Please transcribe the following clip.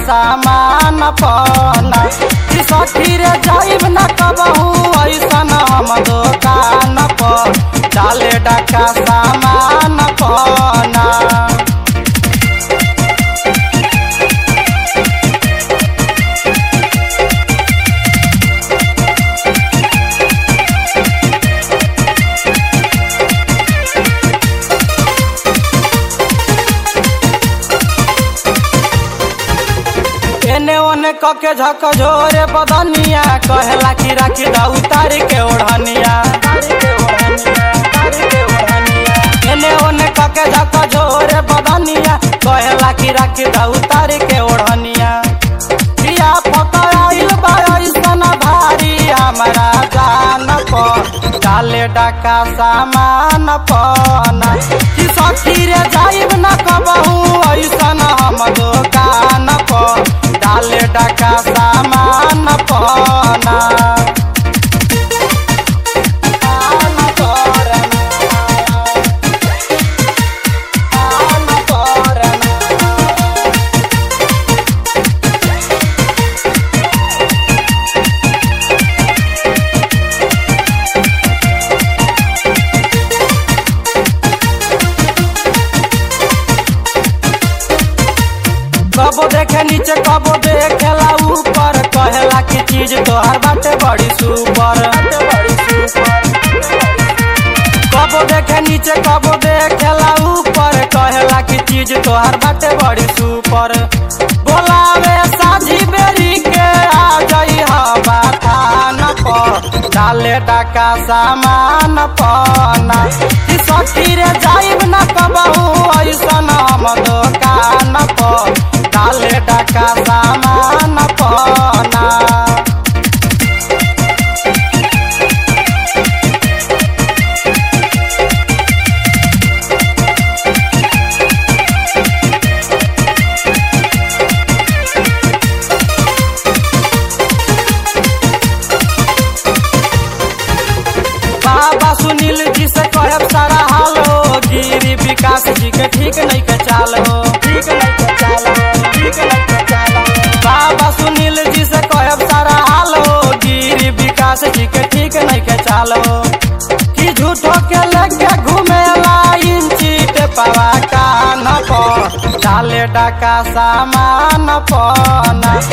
सामान पना कि सखी रे जाइब न कबहू ऐसन हम दुकान पर डाले डका सामान पना एने ओने कके झक झोरे बदनिया कहेला कि राखी दा उतार के ओढ़निया एने ओने कके झक झोरे बदनिया कहेला कि राखी दा उतार के ओढ़निया पिया पकड़ाइल बा ऐसन भारी हमारा जान पर डाले डका सामान पना कि सखी रे जाइब न कबहू ऐसन हम दुकान पर डाले डका सामान पना आन परना, आन परना। कबो देखे नीचे कबो देखेला ऊपर कहेला की चीज तोहर बाटे बड़ी सुपर कबो देखे नीचे कबो देखेला ऊपर कहेला की चीज तोहर बाटे बड़ी सुपर बोलावे साझी बेरी के आ जाई हवा थान पर डाले डका सामान पना कि सखी रे जाइब न कबहू ऐसन हम दुकान पर डाले डका सामान पना बाबा सुनील जी से कहब सारा हाल हो गिरी विकास जी के ठीक नहीं के चाल हो ठीक नहीं के चाल हो ठीक नहीं के चाल हो बाबा सुनील जी से कहब सारा हाल हो गिरी विकास जी के ठीक नहीं के चाल हो कि झूठो के लेके घूमेला इंची पे पवा कान पर डाले डका सामान पना